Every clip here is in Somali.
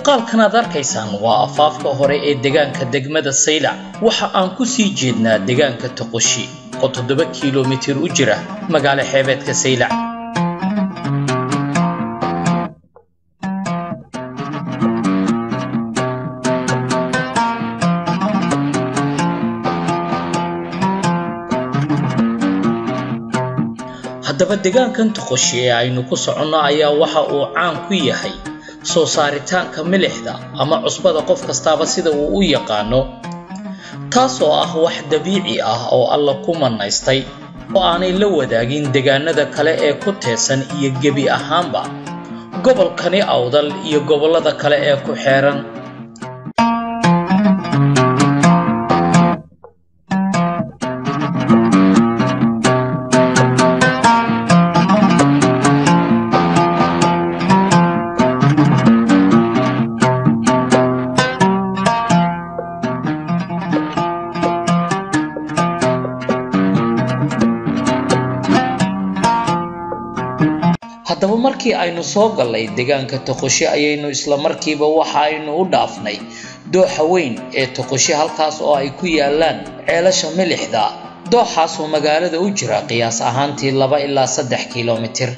muuqaalkan aad arkaysaan waa afaafka hore ee deegaanka degmada saylac waxa aan ku sii jeednaa deegaanka toqoshi oo toddoba kiilomitir u jira magaalo xeebeedka saylac haddaba deegaankan toqoshi ee aynu ku soconno ayaa waxa uu caan ku yahay soo saaritaanka milixda ama cusbada qof kastaaba sida uu u yaqaano taasoo ah wax dabiici ah oo alla ku manaystay oo aanay la wadaagin deegaanada kale ee ku teesan iyo gebi ahaanba gobolkani awdal iyo gobollada kale ee ku xeeran haddaba markii aynu soo gallay deegaanka toqoshi ayaynu isla markiiba waxa aynu u dhaafnay dooxa weyn ee toqoshi halkaas oo ay ku yaalaan ceelasha milixda dooxaasoo magaalada u jira qiyaas ahaantii laba ilaa saddex kiilomitir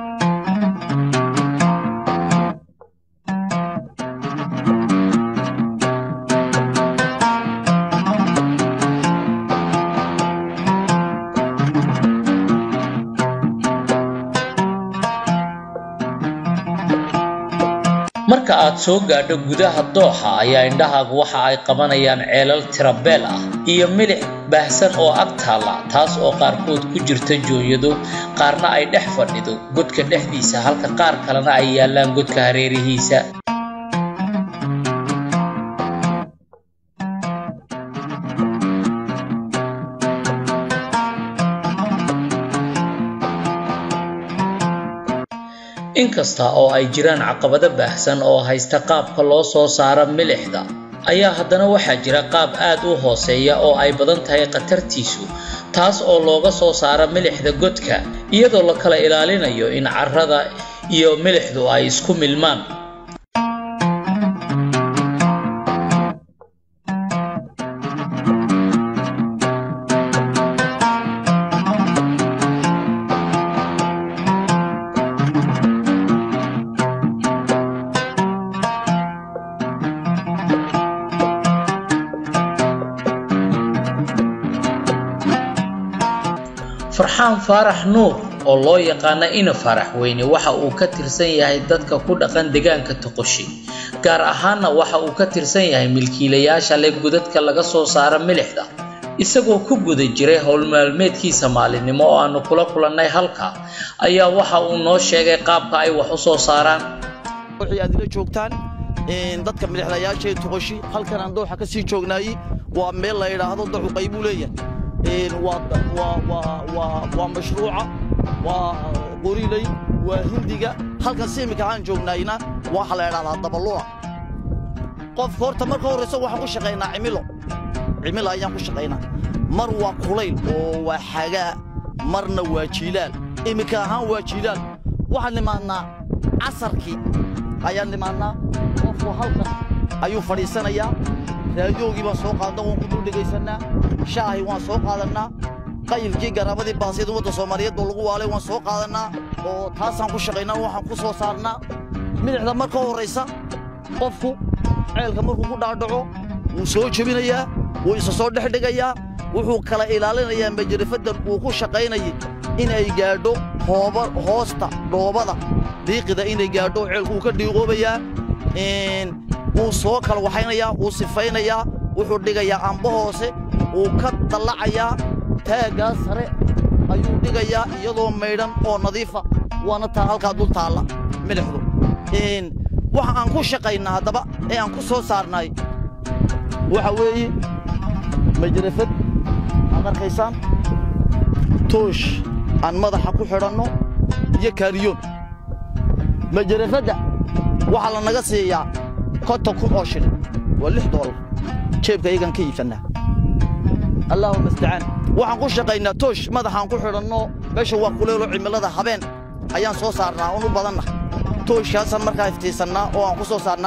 marka aad soo gaadho gudaha dooxa ayaa indhahaagu waxa ay qabanayaan ceelal tirabeel ah iyo milix baahsan oo ag taalla taas oo qaarkood ku jirta jooyado qaarna ay dhex fadhido godka dhexdiisa halka qaar kalena ay yaallaan godka hareerihiisa inkasta oo ay jiraan caqabado baahsan oo haysta qaabka loo soo saaro milixda ayaa haddana waxaa jira qaab aad u hooseeya oo ay badan tahay khatartiisu taas oo looga soo saaro milixda godka iyadoo la kala ilaalinayo in carrada iyo milixdu ay isku milmaan farxaan faarax nuur oo loo yaqaana ina faarax weyne waxa uu ka tirsan yahay dadka ku dhaqan deegaanka toqoshi gaar ahaanna waxa uu ka tirsan yahay milkiilayaasha leh gudadka laga soo saaro milixda isagoo ku guda jiray howlmaalmeedkiisa maalinimo oo aanu kula kulannay halka ayaa waxa uu noo sheegay qaabka ay wax u soo saaraan wixii aad ila joogtaan dadka milixlayaasha ee toqoshi halkan aan dooxa ka sii joognaayey waa meel la yidhaahdo dacu qaybuu leeyahay waa mashruuca waa qoriley waa hindiga halkan si iminka aan joognaayna waxa la idhahdaa dabaluuca qofka horta marka horraysa waxaan ku shaqaynaa cimilo cimilo ayaan ku shaqaynaa mar waa kulayl oo waa xagaa marna waa jiilaal iminka ahaan waa jiilaal waxaan nimaadnaa casarkii ayaan nimaadnaa qofku halkan ayuu fadhiisanayaa raadiyoogii baan soo qaadna waan ku dul dhegaysannaa shaahi waan soo qaadannaa qayilkii garaabadii baasiyada ummadda soomaaliyeed oo lagu waalay waan soo qaadannaa oo taasaan ku shaqaynaa waxaan ku soo saarnaa midixda marka horraysa qofku ceelka markuu ku dhaadhaco wuu soo jebinayaa wuu isa soo dhex dhigayaa wuxuu kala ilaalinayaa majarifadan uu ku shaqaynayay inay gaadho hooba hoosta dhoobada dhiiqida inay gaadho ceelku wuu ka dhiiqoobayaa wuu soo kala waxaynayaa wuu sifaynayaa wuxuu dhigayaa amba hoose wuu ka dallacayaa taaggaa sare ayuu dhigayaa iyadoo maydhan oo nadiifa waana taa halkaa dul taalla milixdu waxa aan ku shaqaynaa haddaba ee aan ku soo saarnay waxa weeye majarafad aad arkaysaan toosh aan madaxa ku xidhanno iyo kaariyoon majarafadda waxaa la naga siiyaa konton kun oo shilin waa lix doolar jeebka iyagaan ka iibsannaa allaahuma istacaan waxaan ku shaqaynaa toosh madaxaan ku xidhanno meesha waa kuleelo cimilada habeen ayaan soo saarnaa oon u badanna tooshkaasaan markaa iftiisannaa oo aan ku soo saarnaa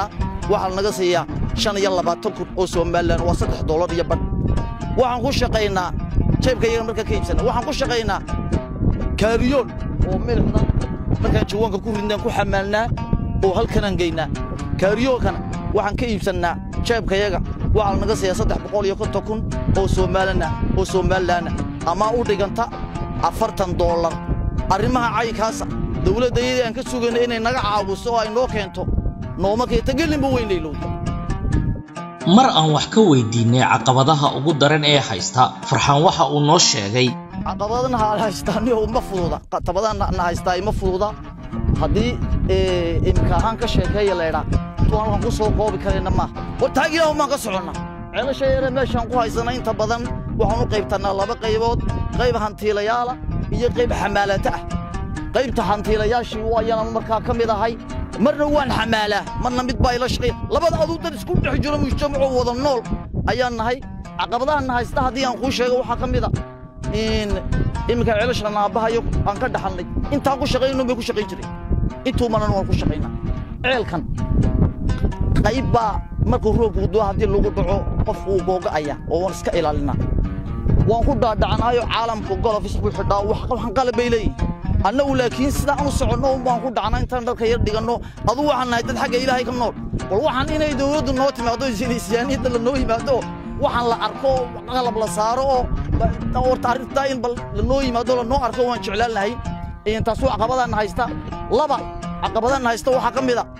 waxaa lanaga siiyaa shan iyo labaatan kun oo somalilan waa saddex doolar iyo badh waxaan ku shaqaynaa jeebka iyaga markaan ka iibsanna waxaan ku shaqaynaa kaariyoon oo milixda markaan jawaanka ku ridnaan ku xamaalnaa oo halkanaan geynaa kaariyoonkana waxaan ka iibsannaa jeebkayaga waxaa lanaga siiyaa saddex boqol iyo konton kun oo soomaalina oo somalilaana amaa u dhiganta afartan doolar arrimaha caynkaasa dawladda iyadii aan ka sugayna inay naga caawiso oo ay noo keento nooma keenta gelinba weynaylowda mar aan wax ka weydiinay caqabadaha ugu daran ee haysta farxaan waxa uu noo sheegay caqabadana haystaaniyo ma fududa tabadana haystaa ima fududa haddii imika ahaan ka sheekeeya laydhaa tuan waxaan ku soo koobi karayna maaha war taagiilaha maan ka soconnaa ceelasha yare meeshaan ku haysana inta badan waxaan u qaybtannaa laba qaybood qayb hantiilayaala iyo qayb xamaalata ah qaybta hantiilayaashii ayaan markaa ka mid ahay marna waan xamaalaa marna mid baa ila shaqeeya labada aduu dad isku dhex jiro mujtamacoo wada nool ayaan nahay caqabadahanna haysta haddii aan kuu sheego waxaa ka mid a iminka ceelashan aabbahayo aan ka dhaxalnay intaan ku shaqayno bay ku shaqayn jiray intuu manan waan ku shaqaynaa ceelkan qayb baa markuu roobku duwa haddii lagu dhaco qofku uu googa'aya oo waan iska ilaalinaa waan ku dhaadhacanaayo caalamka golofis buu xidhaa waxan qalab bay leeyihin annagu laakiin sidaan u soconno waan ku dhacnaa intaan dhalka yar dhiganno aduu waxaan nahay dad xagga ilaahay ka nool bal waxaan inay dawladdu noo timaado isyaaniyadda la noo yimaado waxaan la arko qalab la saaro oo horta arrintaa in bal lanoo yimaado lanoo arko waan jeclaan lahay taas waa caqabadaanna haysta laba caqabadaanna haysta waxaa ka mid a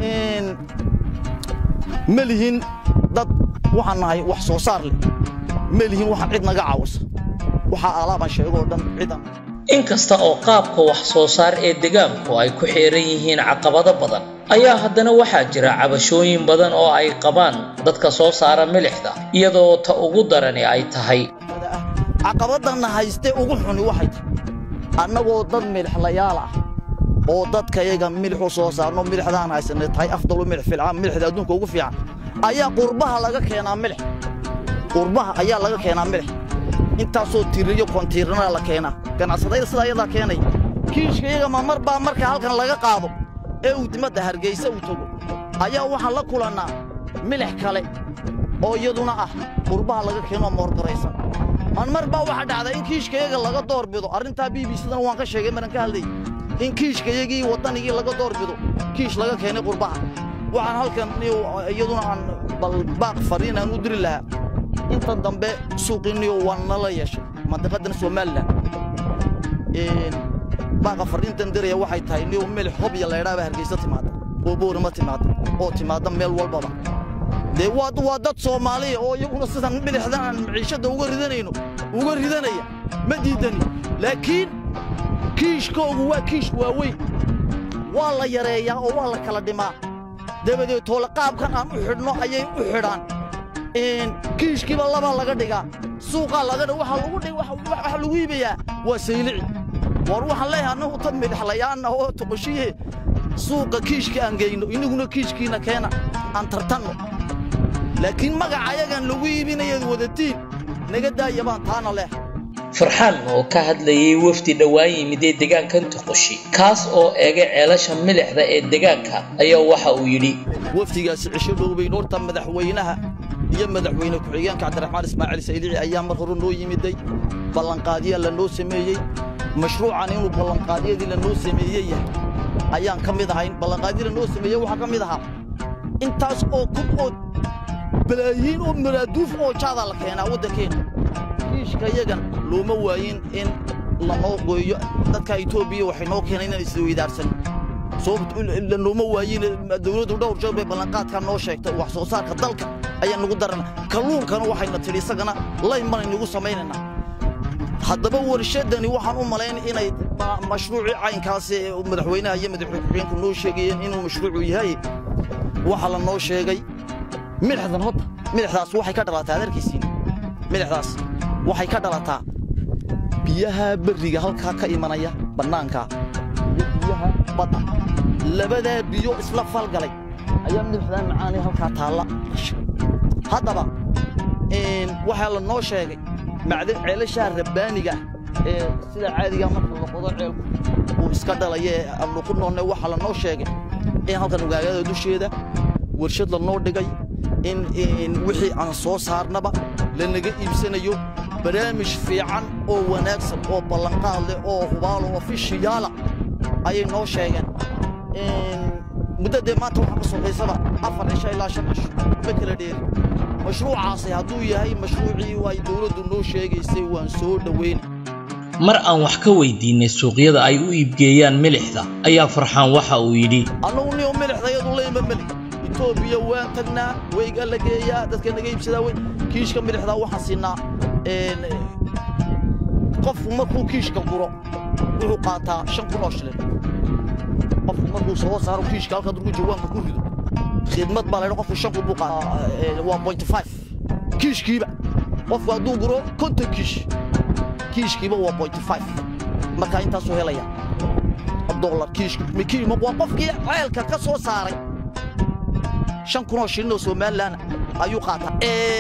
ma lihin dad waxaan nahay wax soo saar leh ma lihin waxaan cid naga caawisa waxaa alaabaan sheegoo dhan cidan inkasta oo qaabka wax soo saar ee degaanku ay ku xeeran yihiin caqabado badan ayaa haddana waxaa jira cabashooyin badan oo ay qabaan dadka soo saara milixda iyadoo ta ugu darani ay tahay caqabaddanna haystee ugu xuni waxay tahay annagoo dad milixlayaal ah oo dadkayaga milixu soo saarno milixdaan haysanay tahay afdalu milix filcaan milixda adduunka ugu fiican ayaa qurbaha laga keenaa milix qurbaha ayaa laga keenaa milix intaasoo tiriyo kontiirnaa la keenaa ganacsadayda sidaa iyadaa keenaya kiishkayaga ma mar baa marka halkan laga qaado ee uu dimadda hargaysa uu tago ayaa waxaan la kulannaa milix kale oo iyaduna ah qurbaha laga keenoo moorgaraysan man mar baa waxaa dhacdaa in kiishkayaga laga door bido arrintaa b b sidana waan ka sheegay maran ka hadlayy in kiishkayagii waddanigii laga door bido kiish laga keenay qurbaha waxaan halkan iyaduna aan balbaaq fariin aan u diri lahaa inta dambe suuqiinniyo waa nala yeeshay mandiqadan somalilan baaqa fariintan diraya waxay tahay niyo milix hobya laydhaaba hargaysa timaada oo boorima timaada oo timaada meel walbaba dee waa waa dad soomaaliya oo iyaguna sidan milixdan aan maciishadda uga ridanayno uga ridanaya ma diidani laakiin kiishkoogu waa kiish waaweyn waa la yareeyaa oo waa la kala dhimaa dabadeed toole qaabkan aan u xidhno ayay u xidhaan kiishkiiba labaa laga dhigaa suuqaa laga dhig waxa lagu iibayaa waa saylici war waxaan leeyahay annagu ta midhaxlayaanna oo toqoshiye suuqa kiishka aan geyno inaguna kiishkiina keena aan tartanno laakiin magaca ayagan lagu iibinayaad wadatiin naga daaya baan taana leh farxaan oo ka hadlayay wafdi dhowaan yimid ee deegaankan toqoshi kaas oo eegay ceelasha milixda ee deegaanka ayaa waxa uu yidhi wafdigaasi cisho dhowbayn horta madaxweynaha iyo madaxweyne ku-xigeenka cabdiraxmaan ismaaciil saydici ayaa mar hore noo yimiday ballanqaadyaa la noo sameeyey mashruucan inuu ballanqaadyadii la noo sameeye yahay ayaan ka mid ahayn ballanqaadyadii la noo sameeye waxaa ka mid ahaa intaas oo kun oo balaayiin oo maraaduuf oo jaadaa la keenaa waddankeena kiishka yagan looma waayin in lanoo gooyo dadka etoobiya waxay noo keenay inaan isweydaarsan looma waayin dawladdu dhowr jeer bay ballanqaadkaa noo sheegtay wax soo saarka dalka ayaa nagu darana kalluunkana waxayna tidhi isagana layn banaynugu samaynaynaa haddaba warshadani waxaan u malayn inay mashruucii caynkaasi madaxweynaha iyo madaxweyne ku-xigeenku noo sheegayeen inuu mashruucu yahay waxaa la noo sheegay milixdan hodda milixdaas waxay ka dhalataa ad arkaysiin milixdaas waxay ka dhalataa biyaha berriga halkaa ka imanaya bannaankaa iyo biyaha badda labadaa biyo isla falgalay ayaa milixdaa macaanee halkaa taalla haddaba waxaa la noo sheegay macdan ceelashaa rabbaaniga ee sida caadigaa marka la qodo ceelku uu iska dhalaya ee aanu ku noolnay waxaa la noo sheegay in halkan ugaagada dusheeda warshad lanoo dhigay in wixii aan soo saarnaba lanaga iibsanayo barnaamij fiican oo wanaagsan oo ballanqaad leh oo hubaalo oo fishiyaala ayay noo sheegeen muddo dee maanta waxaa ka sokaysaba afar cisho ilaa shan cisho ma kala dheeri mashruucaasi hadduu yahay mashruucii ay dawladdu noo sheegaysay waan soo dhowayna mar aan wax ka weydiinay suuqyada ay u iibgeeyaan milixda ayaa farxaan waxa uu yidhi annagu niyo milixda iyadu layma meli etoobiya waan tagnaa weygaa la geeyaa dadka naga iibsadaa wey kiishka milixdaa waxaan siinaa qofku markuu kiishka guro wuxuu qaataa shan kun oo shilin qofku markuu soo saaro kiishka halka durku jawaanka ku rido khidmad baa laydha qofku shan kun buu qaataa waa point five kiishkiiba qofku hadduu guro konton kiish kiishkiiba waa point five markaa intaasuu helaya dollar kiishka waa qofkii ceelka ka soo saaray shan kun oo shilin oo somalilan ayuu qaataa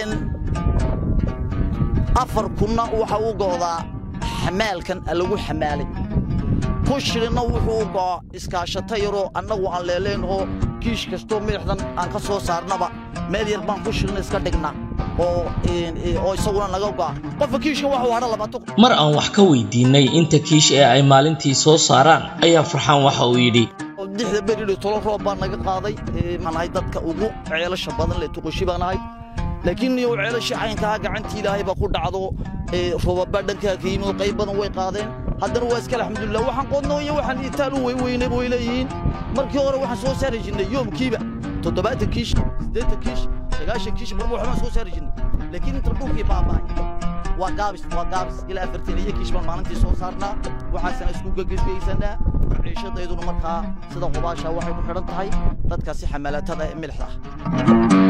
afar kunna waxa uu go'daa xamaalkan lagu xamaalay kun shilinna wuxuu u go'aa iskaashata yaroo annagu aan leelayn oo kiish kastoo milixdan aan ka soo saarnaba meel yar baan kun shilin iska dhignaa oo isaguna naga go'a qofka kiishka waxuu hadha labaatan mar aan wax ka weydiinay inta kiish ee ay maalintii soo saaraan ayaa farxaan waxa uu yidhi dixda beridho tolo roob baa naga qaaday maan ahay dadka ugu ceelasha badan leh tuqoshi baan ahay laakiin niyow ceelasha caynkaa gacantii ilaahay baa ku dhacdo roobabaa dhankaa ka yimid qayb badan way qaadeen haddana waa iskale alxamdulilah waxaan qoodnoo iyo waxaan itaal u weyweynay way leeyihiin markii hore waxaan soo saari jirnay yoomkiiba toddobaatan kiish siddeetan kiish sagaashan kiish marba waxbaan soo saari jirnay laakiin inta dhulkii baaba'ay waa gaabis waa gaabis ilaa afartan iyo kiish baan maalintii soo saarnaa waxaasana isku gegesgeysanaa ciishadayduna markaa sida qubaasha waxay ku xidhan tahay dadkaasi xamaalatada ee milixda ah